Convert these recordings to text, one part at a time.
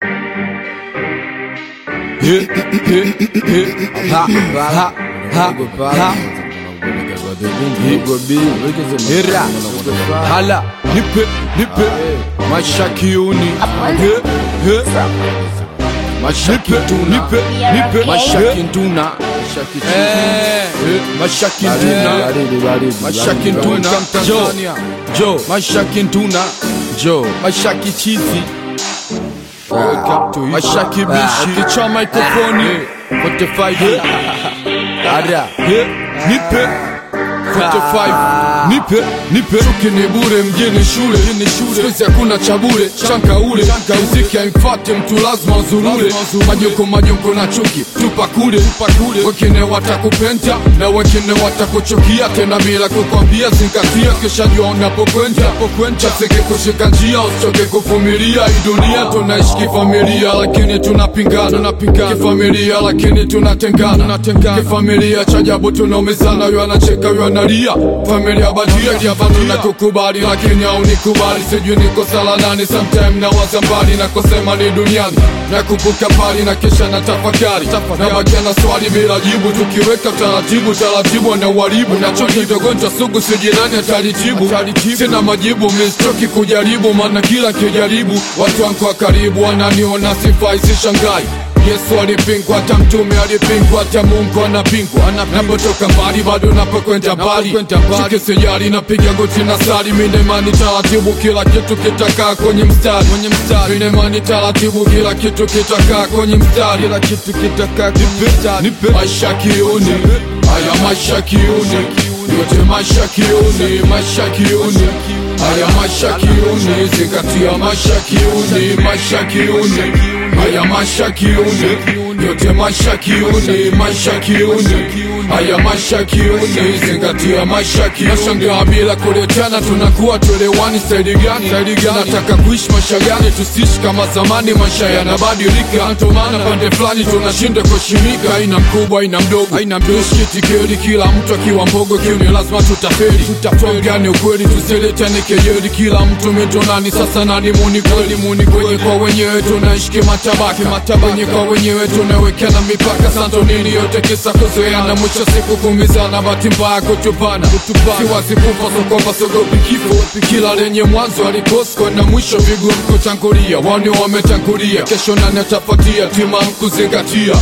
Ha, ha, ha, ha. Hira, hala, nipe, nipe, mashakiuni, he, he, mashakituna, nipe, nipe, mashakintuna, eh, mashakintuna, mashakintuna, jo, jo, mashakintuna, jo, mashakichizi, mashaki bishi, kichwa mikrofoni, 45 Ada, he, nipe 45 nipe nipe chuki ni bure mjini shule sikuizi hakuna cha bure chanka ule muziki haimfate mtu lazima azurure majoko majoko na chuki tupa kule wengine watakupenda na wengine watakuchukia tena bila kukwambia zingatia kisha jua unapokwenda chaseke kushika njia usichoke kuvumilia hii dunia tunaishi kifamilia lakini tunapingana kifamilia lakini tunatengana kifamilia cha ajabu tunaumizana yo anacheka yo analia familia badia diabatu na kukubali lakini haunikubali sijui niko sala nani sometime na waza mbali na kusema ni duniani na kumbuka pali na kisha na tafakari na bakia na swali bila jibu tukiweka taratibu taratibu na uharibu na choki dogonjwa sugu sijirani atalitibu sina majibu mistoki kujaribu maana kila kijaribu watu wangu wa karibu wananiona sifai sishangai Yesu alipingwa, hata mtume alipingwa, hata Mungu anapingwa. Napotoka mbali bado napokwenda mbali, chuki sijali, napiga goti na sali, mine imani taratibu, kila kitu kitakaa kwenye mstari, mine imani taratibu, kila kitu kitakaa kwenye mstari, kila kitu kitakaa kwenye mstari. Maisha kiuni, haya maisha kiuni, yote maisha kiuni, maisha kiuni Haya maisha kiuni, zingatia maisha kiuni, maisha kiuni Haya maisha kiuni, yote maisha kiuni, maisha kiuni Haya maisha kiuni, zingatia maisha kiuni Nashangaa bila kuletana, tunakuwa tuelewani staili gani? Nataka kuishi maisha gani? Tusiishi kama zamani, maisha yanabadilika Ndio maana pande fulani tunashinda kuheshimika Aina mkubwa, aina mdogo, aina mdogo Tusikitikeli, kila mtu akiwa mbogo kiuni, lazima tutafeli Tutatuambiane ukweli, tusiletane kejeli Kila mtu mitonani, sasa nani muni kweli? Muni kwenye kwa wenyewe tunaishi kimatabaka Wenye kwa wenyewe tunawekana mipaka Santo nini yote kisa kuzoeana Mwisho siku kumizana, bahati mbaya kutupana Siwazi kufa so kwamba sogopi kifo Kila lenye mwanzo alikosko na mwisho vigumu kutangulia Wani wametangulia, kesho nani atafuatia Tima kuzingatia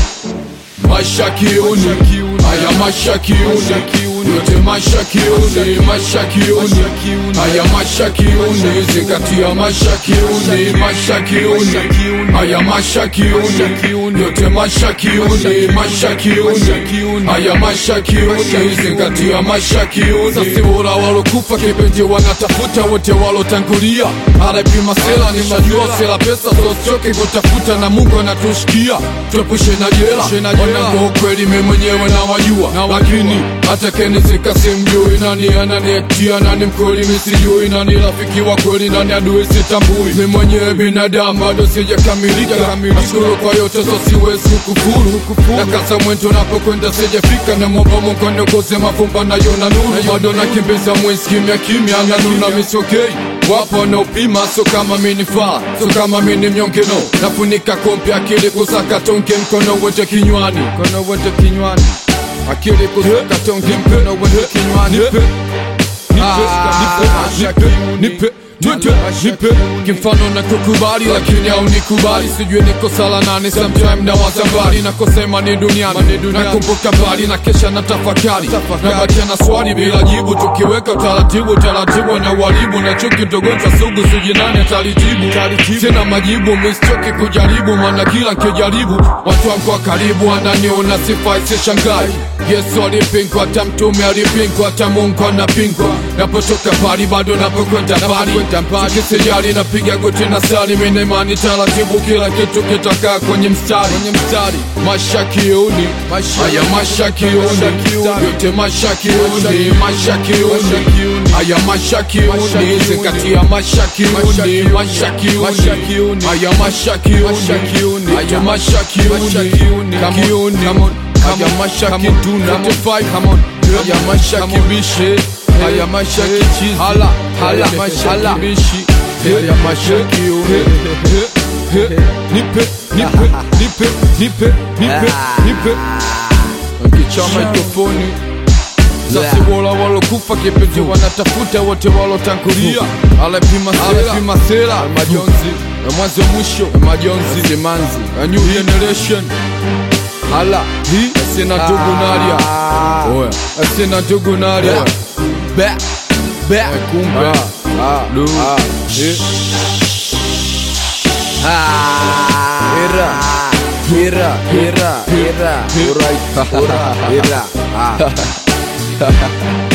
Maisha kiuni, haya maisha kiuni yote maisha kiuni, maisha kiuni, haya maisha kiuni, zingatia maisha kiuni, maisha kiuni, haya maisha kiuni, yote maisha kiuni, maisha kiuni, haya maisha kiuni, zingatia maisha kiuni. Sasa bora walokufa kipenzi wanatafuta wote walotangulia, anapima sela, nishajua sela pesa, sosioke kutafuta na Mungu anatushikia, tuepushe na jela, wanangu ukweli mimi mwenyewe na wajua, lakini hata kenizika simjui nani ananietia nani mkweli misijui nani rafiki wa kweli nani adui sitambui mi mwenyewe binadamu bado sijakamilika nashukuru kwa yote so siwezi kukufuru na kasa mwento napokwenda sijafika na mwomba Mungu aniongoze mafumba nayo na nuru bado nakimbiza mwezi kimya kimya na nuna misokei wapo wanaopima so kama minifaa so kama mini mnyonge no nafunika kompi akili kusaka tonge mkono wote kinywani mkono wote kinywani akili kusaka tonge mkono wote kinywani nipe nipe nipe kimfano na kukubali lakini au nikubali sijui niko sala nane sometime na wazambali na kusema ni duniani nakumbuka mbali na kesha na tafakari nabakia na swali bila jibu tukiweka taratibu taratibu na uharibu na chuki ndogonjwa sugu sijui nani atalitibu sina majibu mistoki kujaribu maana kila nkijaribu watu wangu wa karibu wananiona sifai sishangai Yesu alipingwa, hata mtume alipingwa, hata Mungu anapingwa. Napotoka pali bado napokwenda mbali, sikisijali napiga goti na sali, mimi imani taratibu, kila kitu kitakaa kwenye mstari, maisha kiuni, haya maisha kiuni, yote maisha kiuni, maisha kiuni, haya maisha kiuni, zingatia maisha kiuni, maisha kiuni, haya maisha kiuni, haya maisha kiuni, kiuni, haya maisha kituna haya maisha kibishe haya maisha kichizi hala hala maisha kibishi haya maisha kiune He, nipe nipe nipe nipe nipe nipe nkicha mikrofoni sasi wola walokufa kipenzi wanatafuta wote walotangulia alepima sera alepima sera majonzi na mwanzo mwisho majonzi simanzi a new generation hala hii asina ndugu nalia oya asina ndugu nalia be be kumbe lu eh. Hira, hira, hira, hira, hira, hira, hira.